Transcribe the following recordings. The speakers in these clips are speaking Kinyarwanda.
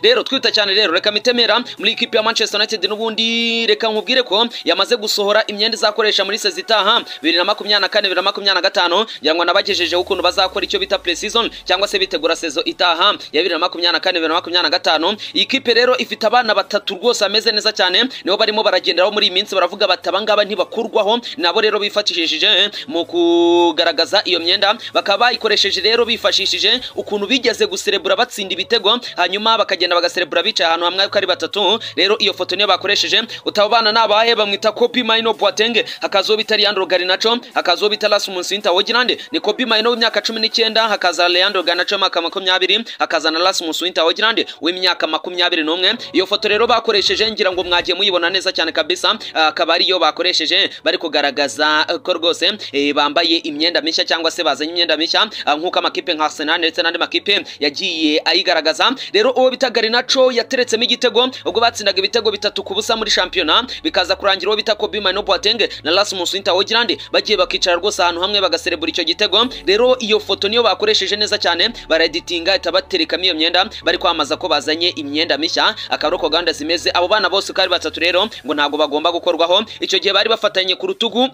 rero twita cyane rero reka mitemera muri ikipe ya manchester united n'ubundi reka nkubwire ko yamaze gusohora imyenda izakoresha muri sezi itaha bibiri na makumyabiri na kane bibiri na makumyabiri na gatanu ngira ngo nabagejejeho ukuntu bazakora icyo bita pre-season cyangwa se bitegura sezo itaha ya bibiri na makumyabiri na kane bibiri na makumyabiri na gatanu iyi kipe rero ifite abana batatu rwose ameze neza cyane nibo barimo baragenderaho muri iyi minsi baravuga bati abangaba ntibakurwaho nabo rero bifatishije mu kugaragaza iyo myenda bakaba bayikoresheje rero bifashishije ukuntu bigeze guserebura batsinda ibitego hanyuma bakagenda bagaserebura bicaye ahantu hamwe uko ari batatu rero iyo foto niyo bakoresheje utabo bana nabaye bamwita kopi mayino boatenge hakazaho bita leandro garinacho hakazaho bita rasmus winterhogerande ni kopi mayino w'imyaka cumi n'icyenda hakaza leandro garinacho w'imyaka makumyabiri hakaza na rasmus winterhogerande w'imyaka makumyabiri n'umwe iyo foto rero bakoresheje ngira ngo mwagiye muyibona neza cyane kabisa akaba ariyo bakoresheje bari kugaragaza ko rwose bambaye imyenda mishya cyangwa se bazanye imyenda mishya nk'uko amakipe nka arsenal ndetse n'andi makipe yagiye ayigaragaza rero uwo bita garinacho yateretsemo igitego ubwo batsindaga ibitego bitatu ku busa muri shampiyona bikaza kurangira uwo bita kobi mayino boatenge na rasmus winterhogerande bagiye bakicara rwose ahantu hamwe bagaserebura icyo gitego rero iyo foto niyo bakoresheje neza cyane baraditinga ihita baterekamo iyo myenda bari kwamaza ko bazanye imyenda mishya akaba uko gahunda zimeze abo bana bose uko ari batatu rero ngo ntabwo bagomba gukorwaho icyo gihe bari bafatanye ku rutugu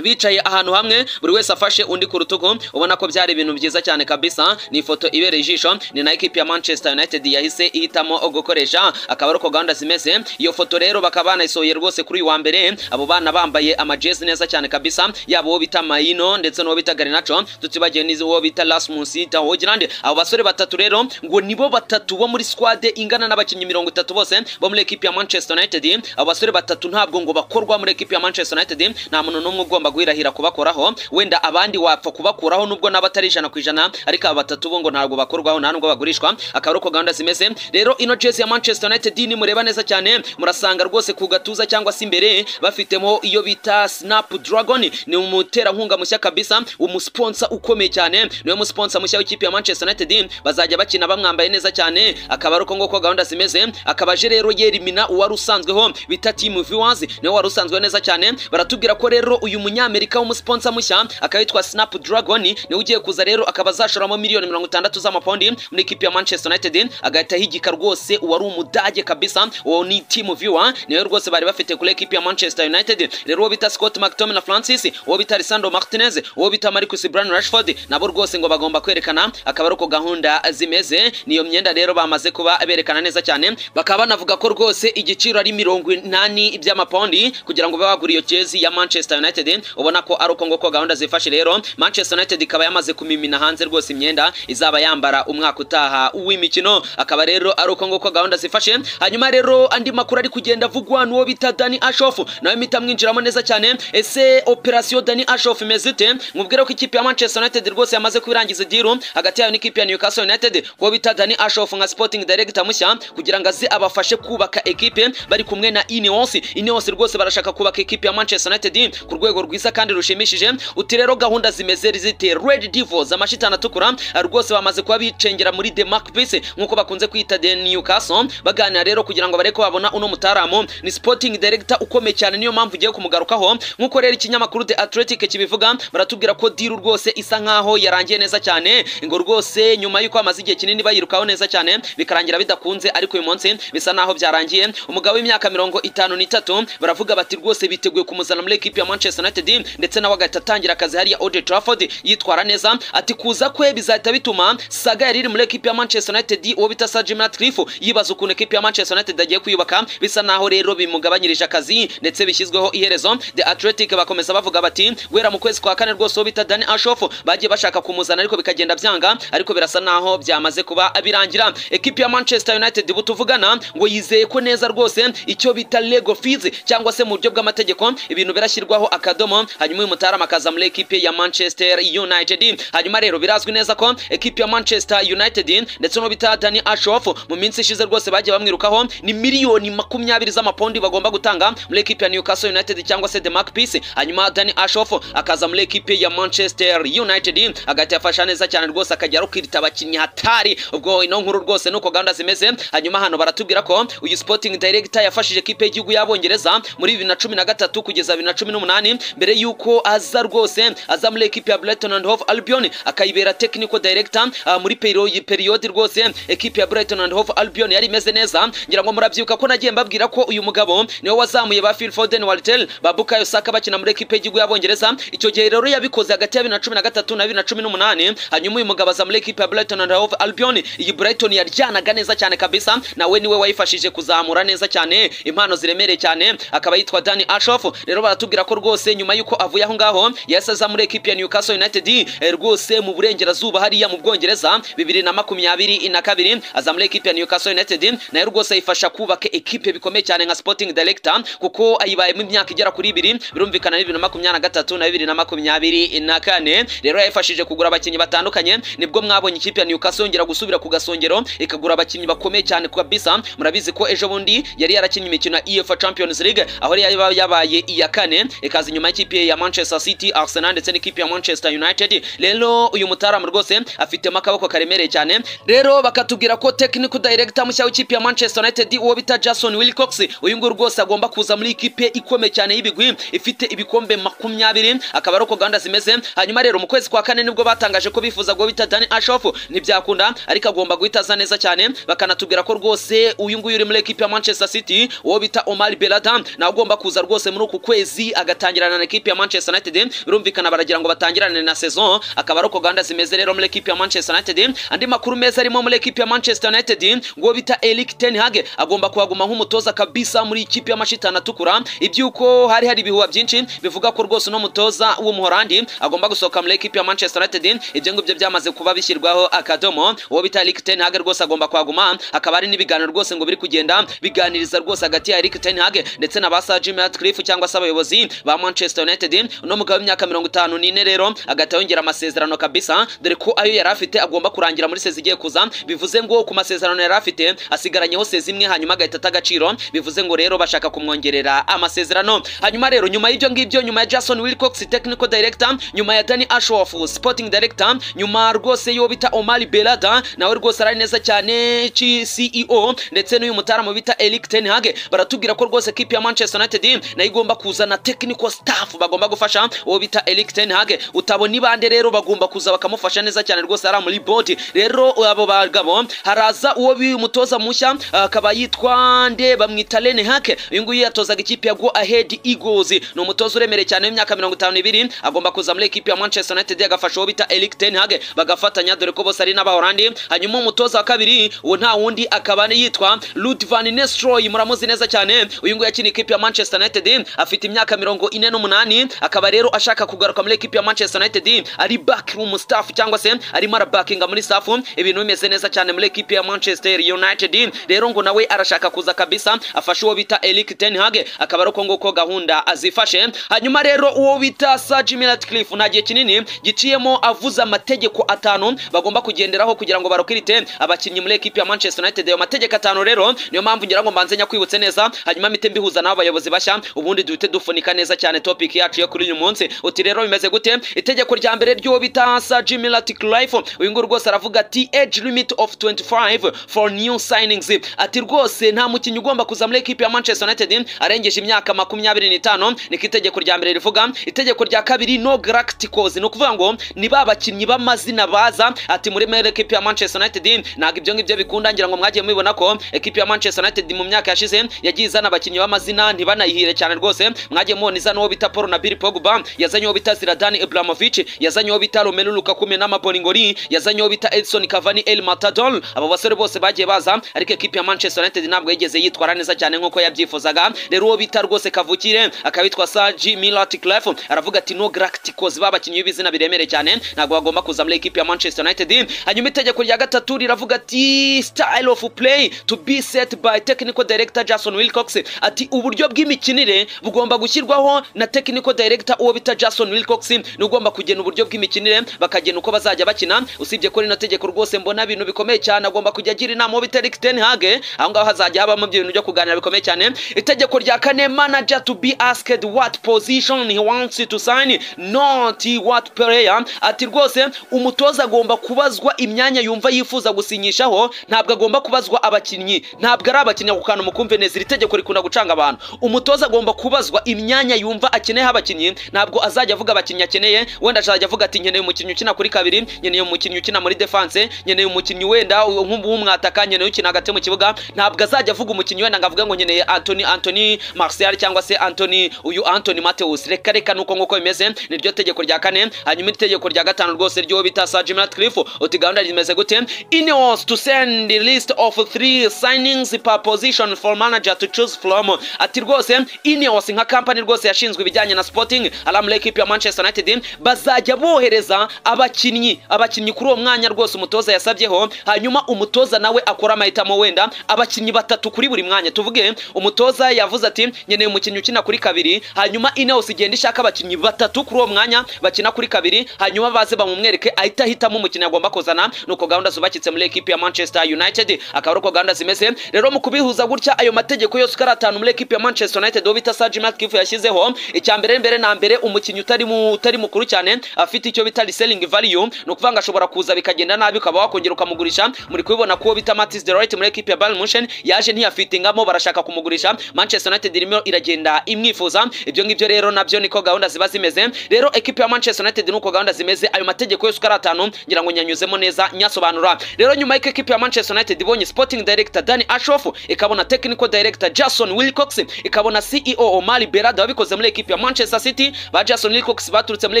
bicaye ahantu hamwe buri wese afashe undi ku rutugu ubona ko byari ibintu byiza cyane kabisa ni ifoto ibereye ijisho ni na ekipi ya manchester united yahise ihitamo gukoresha akaba ari uko gahunda zimeze iyo foto rero bakaba banayisohoye rwose kuri uyu wa mbere abo bana bambaye amajezi neza cyane kabisa yaba uwo bita mayino ndetse n'uwo bita garinacho tutibagiwe n'uwo bita rasmus tahogerande abo basore batatu rero ngo nibo batatu bo muri squad ingana n'abakinnyi mirongo itatu bose bo muri ekipi ya manchester united abo basore batatu ntabwo ngo bakorwa muri ekipi ya manchester united nta muntu n'umwe ugomba ugomba guhirahira kubakoraho wenda abandi wapfa kubakuraho nubwo naba atari ijana ku ijana ariko aba batatu bo ngo ntabwo bakorwaho nta nubwo bagurishwa akaba ari uko gahunda zimeze rero ino jezi ya manchester united nimureba neza cyane murasanga rwose ku gatuza cyangwa se imbere bafitemo iyo bita snap dragon ni umuterankunga mushya kabisa umusponsa ukomeye cyane niwe musponsa mushya w'ikipe ya manchester united bazajya bakina bamwambaye neza cyane akaba ari uko nguko gahunda zimeze akaba aje rero yerimina uwari usanzweho bita team viewers niwe wari usanzwe neza cyane baratubwira ko rero uyu munya umunyamerika w'umusponsa mushya akaba yitwa snap dragon niwe ugiye kuza rero akaba azashoramo miliyoni mirongo itandatu z'amapaundi muri ekipi ya manchester united agahita higika rwose uwari umudage kabisa uwo ni team viewer niwe rwose bari bafite kuri ekipi ya manchester united rero uwo bita scott mctominay francis uwo bita lisandro martinez uwo bita marcus brian rashford nabo rwose ngo bagomba kwerekana akaba ari uko gahunda zimeze niyo myenda rero bamaze kuba berekana neza cyane bakaba banavuga ko rwose igiciro ari mirongo inani by'amapaundi kugira ngo babe bagura iyo jezi ya manchester united ubona ko ari uko nguko gahunda zifashe rero manchester united ikaba yamaze kumimina hanze rwose imyenda izaba yambara umwaka utaha w'imikino akaba rero ari uko nguko gahunda zifashe hanyuma rero andi makuru ari kugenda avugwa n'uwo bita dani ashof nawe mpita mwinjiramo neza cyane ese operasiyo dani ashof imeze ite mubwire ko ikipe ya manchester united rwose yamaze kubirangiza idiru hagati yayo n'ikipe ya newcastle united kuwo bita dani ashof nka sporting director mushya kugira ngo aze abafashe kubaka ekipe bari kumwe na ineos ineos rwose barashaka kubaka ekipe ya manchester united ku rwego rwiza rwiza kandi rushimishije uti rero gahunda zimeze zite red devils amashitani atukura rwose bamaze kuba bicengera muri the mark peace nk'uko bakunze kwita the newcastle baganira rero kugira ngo bareke babona uno mutaramu ni sporting director ukomeye cyane niyo mpamvu ugiye kumugarukaho nk'uko rero ikinyamakuru the athletic kibivuga baratubwira ko diru rwose isa nk'aho yarangiye neza cyane ngo rwose nyuma y'uko bamaze igihe kinini bayirukaho neza cyane bikarangira bidakunze ariko uyu munsi bisa n'aho byarangiye umugabo w'imyaka mirongo itanu n'itatu baravuga bati rwose biteguye kumuzana muri ekipi ya manchester united ndetse nawe agahita atangira akazi hariya Old Trafford yitwara neza ati kuza kwe bizahita bituma Saga yari iri muri ekipi ya Manchester United uwo bita Sir Jim Ratcliffe yibaza ukuntu ekipi ya Manchester United agiye kwiyubaka bisa naho rero bimugabanyirije akazi ndetse bishyizweho iherezo The Athletic bakomeza bavuga bati guhera mu kwezi kwa kane rwose uwo bita Danny Ashoff bagiye bashaka kumuzana ariko bikagenda byanga ariko birasa naho byamaze kuba birangira ekipi ya Manchester United butuvugana ngo yizeye ko neza rwose icyo bita Lego fees cyangwa se mu buryo bw'amategeko ibintu birashyirwaho akadomo hanyuma uyu mutarama akaza muri ekipe ya manchester united hanyuma rero birazwi neza ko ekipe ya manchester united ndetse bita dani ashof mu minsi ishize rwose bagiye bamwirukaho ni miliyoni makumyabiri z'amapondi bagomba gutanga muri ekipe ya newcastle united cyangwa se the mark peace hanyuma dani ashof akaza muri ekipe ya manchester united agahita yafasha neza cyane rwose akajya rukirita abakinnyi hatari ubwo ino nkuru rwose nuko gahunda zimeze hanyuma hano baratubwira ko uyu sporting director yafashije ekipe y'igihugu y'abongereza muri bibiri na cumi na gatatu kugeza bibiri na cumi n'umunani mbere y'uko aza rwose aza muri ekipi ya Brighton and Hove Albion akayibera technical director ah, muri peri- periode rwose ekipi ya Brighton and Hove Albion yari imeze neza ngira ngo murabyibuka ko nagiye mbabwira ko uyu mugabo niwe wazamuye ba Phil Foden Waltel ba Bukayo Saka bakina muri ekipi y'igihugu y'Abongereza icyo gihe rero yabikoze hagati ya 2013 na 2018 hanyuma uyu mugabo aza muri ekipi ya Brighton and Hove Albion iyi Brighton yaryanaga neza cyane kabisa nawe niwe wayifashije kuzamura neza cyane impano ziremereye cyane akaba yitwa Dani Ashoff rero baratubwira ko rwose nyuma y'uko avuye aho ngaho yahise aza muri ekipi ya Newcastle United eh, rwose mu burengerazuba hariya mu Bwongereza bibiri na makumyabiri na kabiri aza muri ekipi ya Newcastle United nayo rwose ayifasha kubaka ekipe bikomeye cyane nka Sporting Director kuko ayibayemo imyaka igera kuri ibiri birumvikana bibiri na makumyabiri na gatatu na bibiri na makumyabiri na kane rero yayifashije kugura abakinnyi batandukanye nibwo mwabonye ikipe ya Newcastle yongera gusubira ku gasongero ikagura abakinnyi bakomeye cyane kabisa murabizi ko ejo bundi yari yarakinnye imikino ya UEFA Champions League aho yari yaba- yabaye iya kane ikaza inyuma y'ikipe ya Manchester City Arsenal ndetse n'ikipe ya Manchester United rero uyu mutaramu rwose afitemo akaboko karemereye cyane rero bakatubwira ko technical director mushya w'ikipe ya Manchester United uwo bita Jason Wilcox uyu nguyu rwose agomba kuza muri ikipe ikomeye cyane y'ibigwi ifite ibikombe makumyabiri akaba ari uko gahunda zimeze hanyuma rero mu kwezi kwa kane nibwo batangaje ko bifuza guwo bita Dani Ashoff ntibyakunda ariko agomba guhita aza neza cyane bakanatubwira ko rwose uyu nguyu uri muri ekipe ya Manchester City uwo bita Omar Belhada nawe ugomba kuza rwose muri uku kwezi agatangirana na ekipe ya Manchester United birumvikana baragira ngo batangirane na saison akaba ari uko gahunda zimeze rero muri ekipe ya Manchester United andi makuru meza arimo muri ekipe ya Manchester United ngo bita Erik ten Hag agomba kuhaguma nk'umutoza kabisa muri ikipe y'amashitani atukura ibyuko hari hari ibihuha byinshi bivuga ko rwose uno mutoza w'umuhorandi agomba gusohoka muri ekipe ya Manchester United ibyo ngibyo byamaze kuba bishyirwaho akadomo uwo bita Erik ten Hag rwose agomba kuhaguma akaba ari n'ibiganiro rwose ngo biri kugenda biganiriza rwose hagati ya Erik ten Hag ndetse na ba Sir Jim Ratcliffe cyangwa se abayobozi ba Manchester United uno mugabo w'imyaka mirongo itanu n'ine rero agahita yongera amasezerano kabisa dore ko ayo yari afite agomba kurangira muri sezi igiye kuza bivuze ngo ku masezerano yari afite asigaranyeho sezi imwe hanyuma agahita ata agaciro bivuze ngo rero bashaka kumwongerera amasezerano hanyuma rero nyuma y'ibyo ngibyo nyuma ya Jason Wilcox technical director nyuma ya Danny Ashworth sporting director nyuma rwose y'uwo bita Omar Belhada nawe rwose arari neza cyane ci CEO ndetse n'uyu mutaramu bita Erik ten Hag baratubwira ko rwose kipe ya Manchester United nayo igomba kuzana technical staff bagomba gufasha uwo bita Erik ten Hag utabona ibande rero bagomba kuza bakamufasha neza cyane rwose ari muri board rero abo bagabo haraza uwo bi- umutoza mushya akaba yitwa nde bamwita Rene Hake uyu nguyu yatozaga ikipe ya Go Ahead Eagles ni umutoza uremereye cyane w'imyaka mirongo itanu n'ibiri agomba kuza muri ekipe ya Manchester United agafasha uwo bita Erik ten Hag bagafatanya dore ko bose ari n'abahorandi hanyuma umutoza wa kabiri uwo nta wundi akaba yitwa Ruud van Nistelrooy muramuzi neza cyane uyu nguyu yakina ikipe ya Manchester United afite imyaka mirongo ine n'umunani akaba rero ashaka kugaruka muri ekipe ya Manchester United ari backroom staff cyangwa se arimo arabakinga muri staff ibintu bimeze neza cyane muri ekipe ya Manchester United rero ngo nawe arashaka kuza kabisa afashe uwo bita Erik ten Hag akaba ari uko nguko gahunda azifashe hanyuma rero uwo bita Sir Jim Ratcliffe nta gihe kinini giciyemo avuze amategeko atanu bagomba kugenderaho kugira ngo barokirite abakinnyi muri ekipe ya Manchester United ayo mategeko atanu rero niyo mpamvu ngira ngo mbanze nyakwibutse neza hanyuma mpite mbihuza n'abo bayobozi bashya ubundi duhite dufunika neza cyane topic yacu yo kuri uyu munsi uti rero bimeze gute itegeko rya mbere ry'uwo bita Sir Jim Ratcliffe uyu nguyu rwose aravuga ati age limit of 25 for new signings ati rwose nta mukinnyi ugomba kuza muri ekipe ya Manchester United arengeje imyaka makumyabiri n'itanu niko itegeko rya mbere rivuga itegeko rya kabiri no galacticos ni ukuvuga ngo ni ba bakinnyi b'amazina baza ati muri mere ekipe ya Manchester United ntabwo ibyo ngibyo bikunda ngira ngo mwagiye mubibona ko ekipe ya Manchester United mu myaka yashize yagiye izana abakinnyi b'amazina ntibanayihire cyane rwose mwagiye mubona izana uwo bita Paul na Bill Pogba yazanye uwo bita Zidane Ibrahimovic yazanye uwo bita Romelu Lukaku Menama Boningoli yazanye uwo bita Edson Cavani El Matador abo basore bose bagiye baza ariko ekipe ya Manchester United ntabwo yigeze yitwara neza cyane nk'uko yabyifuzaga rero uwo bita rwose kavukire akabitwa Saji Milatclef aravuga ati no galacticos babakinnyi b'izina biremereye cyane ntabwo bagomba kuza muri ekipe ya Manchester United hanyuma itegeko rya gatatu riravuga ati style of play to be set by technical director Jason Wilcox ati uburyo bw'imikinire bugomba gushyirwaho na technical director uwo bita Jason Wilcox ni ugomba kugena uburyo bw'imikinire bakagena uko bazajya bakina usibye ko rino tegeko rwose mbona ibintu bikomeye cyane agomba kujya agira inama uwo bita Erik ten Hag aho ngaho hazajya habamo ibyo bintu byo kuganira bikomeye cyane itegeko rya kane manager to be asked what position he wants to sign not what player ati rwose umutoza agomba kubazwa imyanya yumva yifuza gusinyishaho ntabwo agomba kubazwa abakinnyi ntabwo ari abakinnyi ako kantu mukumve neza iri tegeko rikunda gucanga abantu umutoza agomba kubazwa imyanya yumva akeneye akeneyeho abakinnyi ntabwo azajya avuga abakinnyi akeneye wenda azajya avuga ati nkeneye umukinnyi ukina kuri kabiri nkeneye umukinnyi ukina muri defense nkeneye umukinnyi wenda nk'umwataka nkeneye ukina hagati mu kibuga ntabwo azajya avuga umukinnyi wenda ngo avuge ngo nkeneye Anthony Anthony Martial cyangwa se Anthony uyu Anthony Mateus reka reka nuko nk'uko bimeze niryo tegeko rya kane hanyuma itegeko rya gatanu rwose ryo bita Sir Jim Ratcliffe uti gahunda rimeze gute Ineos to send the list of three signings per position for manager to choose from ati rwose Ineos nka company rwose yashinzwe ibijyanye na Sporting Alam equipe ya Manchester United bazajya bohereza abakinnyi abakinnyi kuri uwo mwanya rwose umutoza yasabyeho hanyuma umutoza nawe akora amahitamo wenda abakinnyi batatu kuri buri mwanya tuvuge umutoza yavuze ati nkeneye umukinnyi ukina kuri kabiri hanyuma Ineos igenda ishaka abakinnyi batatu kuri uwo mwanya bakina kuri kabiri hanyuma baze bamumwereke ahita ahitamo umukinnyi agomba kuzana nuko gahunda zubakitse muri ekipe ya Manchester United akaba uko gahunda zimeze rero mu kubihuza gutya ayo mategeko yose uko ari atanu muri ekipe ya Manchester United uwo bita Sir Jim Ratcliffe yashyizeho icya mbere mbere na mbere umukinnyi utari mu utari mukuru cyane afite icyo bita reselling value ni ukuvuga ngo ashobora kuza bikagenda nabi ukaba wakongera ukamugurisha muri kubibona kuwo bita Matis Deroit muri ekipe ya Bayern Munchen yaje ntiyafitingamo barashaka kumugurisha Manchester United irimo iragenda imwifuza ibyo ngibyo rero nabyo niko gahunda ziba zimeze rero ekipe ya Manchester United nuko gahunda zimeze ayo mategeko yose uko ari atanu ngira ngo nyanyuzemo neza nyasobanura rero nyuma y'uko ekipe ya Manchester United ibonye Sporting Director Danny Ashoff ikabona Technical Director Jason Wilcox ikabona CEO Omar Berada wabikoze muri ekipe ya Manchester City ba Jason Wilcox baturutse muri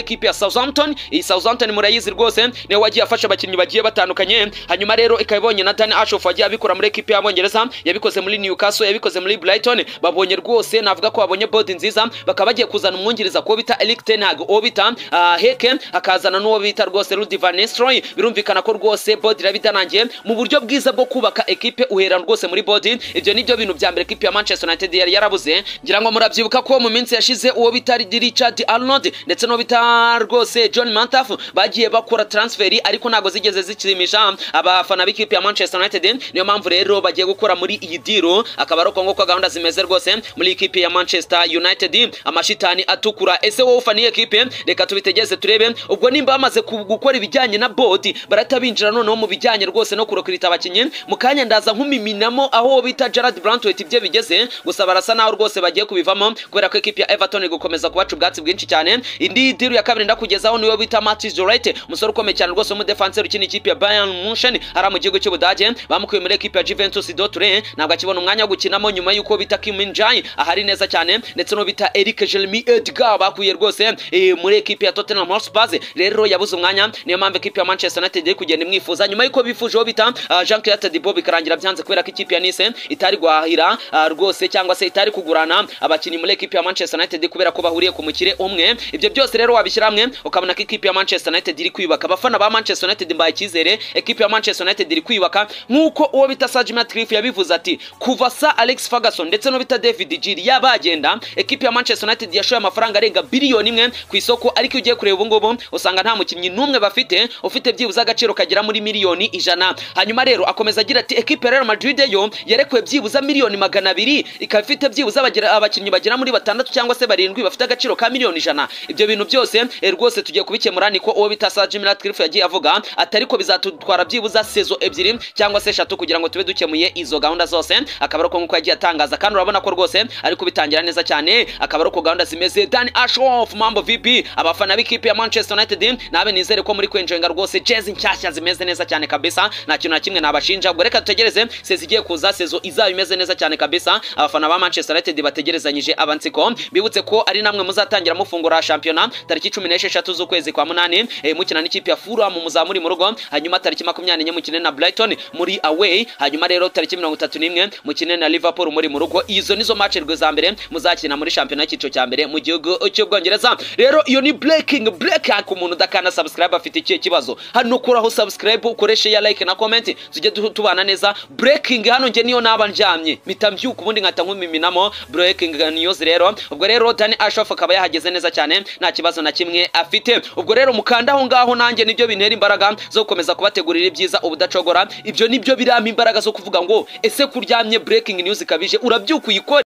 ekipe ya Southampton iyi Southampton murayizi rwose niwe wagiye afasha abakinnyi bagiye batandukanye hanyuma rero ikabibonye na Danny Ashoff wagiye abikora muri ekipe y'Abongereza yabikoze muri Newcastle yabikoze muri Brighton babonye rwose navuga ko babonye board nziza bakaba bagiye kuzana umwungiriza kuwo bita Eric Ten Hag uwo bita uh, Heke akazana n'uwo bita rwose Rudy Van Nistelrooy birumvikana ko rwose board irabidanangiye mu buryo bwiza bwo kubaka ekipe uhera rwose muri board ibyo nibyo bintu bya mbere ekipe ya Manchester United yari yarabuze ngira ngo murabyibuka ko mu minsi yashize uwo bita Richard Arnold ndetse n'uwo bita rwose John Mantaf bagiye bakora transferi ariko ntago zigeze zishimisha abafana b'ikipe ya Manchester United niyo mpamvu rero bagiye gukora muri iyi diro akaba ari uko nguko gahunda zimeze rwose muri ikipe ya Manchester United amashitani atukura ese wowe ufana iyi ekipe reka tubitegeze turebe ubwo nimba bamaze ku- gukora ibijyanye na bodi barahita binjira noneho mu bijyanye rwose no kurokirita abakinnyi mu kanya ndaza nkumiminamo aho bita Gerard Brantwaite ibye bigeze gusa barasa naho rwose bagiye kubivamo kubera ko ekipe ya Everton gukomeza kubaca ubwatsi bwinshi cyane indi diro ya kabiri ndakugezaho niyo bita Matis Dorite umusore ukomeye cyane rwose w'umudefenseri ukina ikipe ya Bayern Munchen ari mu gihugu cy'Ubudage bamukuye muri ekipe ya Juventus Dortmund ntabwo akibona umwanya wo gukinamo nyuma y'uko bita Kim Min Jae ahari neza cyane ndetse no bita Eric Jeremy Edgar bakuye rwose eh, muri ekipe ya Tottenham Hotspur rero yabuze umwanya niyo mpamvu ekipe ya Manchester United iri kugenda imwifuza nyuma y'uko bifuje uwo bita ah, Jean Claude Tadibo bikarangira byanze kubera ko ikipe ya Nice itari guhahira ah, rwose cyangwa se itari kugurana abakinnyi muri ekipe ya Manchester United kubera ko bahuriye ku mukire umwe ibyo byose rero wabishyira hamwe ukabona ko ikipe ya Manchester United iri kwiyubaka abafana ba Manchester United mbaye icyizere ekipe ya Manchester United iri kwiyubaka nk'uko uwo bita Sir Jim Ratcliffe yabivuze ati kuva sa Alex Ferguson ndetse no bita David Giri yabagenda ekipe ya Manchester United yashoye amafaranga arenga biliyoni imwe ku isoko ariko iyo ugiye kureba ubu ngubu usanga nta mukinnyi n'umwe bafite ufite byibuze agaciro kagera muri miliyoni ijana hanyuma rero akomeza agira ati ekipe ya Real Madrid yo yarekuwe byibuze miliyoni magana abiri ikaba ifite byibuze abagira- abakinnyi bagera muri batandatu cyangwa se barindwi bafite agaciro ka miliyoni ijana ibyo bintu byose eh, rwose tugiye kubikemura niko uwo bita Sir Jim Ratcliffe yagiye avuga ati ariko bizatutwara byibuze sezo ebyiri cyangwa se eshatu kugira ngo tube dukemuye izo gahunda zose akaba ari uko nk'uko yagiye atangaza kandi urabona ko rwose ari kubitangira neza cyane akaba ari uko gahunda zimeze Dan Ashworth Mambo VP abafana b'ikipe ya Manchester United nabe nizere ko muri kwenjenga rwose jezi nshyashya zimeze neza cyane kabisa nta kintu na kimwe nabashinja ubwo reka dutegereze sezi igiye kuza sezo izaba imeze neza cyane kabisa abafana ba Manchester United bategerezanyije abansiko bibutse ko ari namwe muzatangira mufungura shampiyona tariki cumi n'esheshatu z'ukwezi kwa munani eh, mukina n'ikipe ya Fulham muzaba muri mu rugo hanyuma tariki makumyabiri n'enye mukine na Brighton muri away hanyuma rero tariki mirongo itatu n'imwe mukine na Liverpool muri mu rugo izo nizo match rwe za mbere muzakina muri shampiyona y'icyiciro cya mbere mu gihugu cy'ubwongereza rero iyo ni breaking break ku umuntu udakana subscribe afite ikihe kibazo hano kuraho subscribe ukoreshe ya like na comment tujye du- tubana neza breaking hano njye niyo naba ndyamye mpita mbyuka ubundi nkata nkumiminamo breaking news rero ubwo rero Danny Ashoff akaba yahageze neza cyane nta kibazo na kimwe afite ubwo rero mukanda aho ngaho nanjye nibyo bintera imbaraga zo gukomeza kubategurira ibyiza ubudacogora ibyo nibyo birampa imbaraga zo kuvuga ngo ese kuryamye breaking news ikabije urabyuka uyikore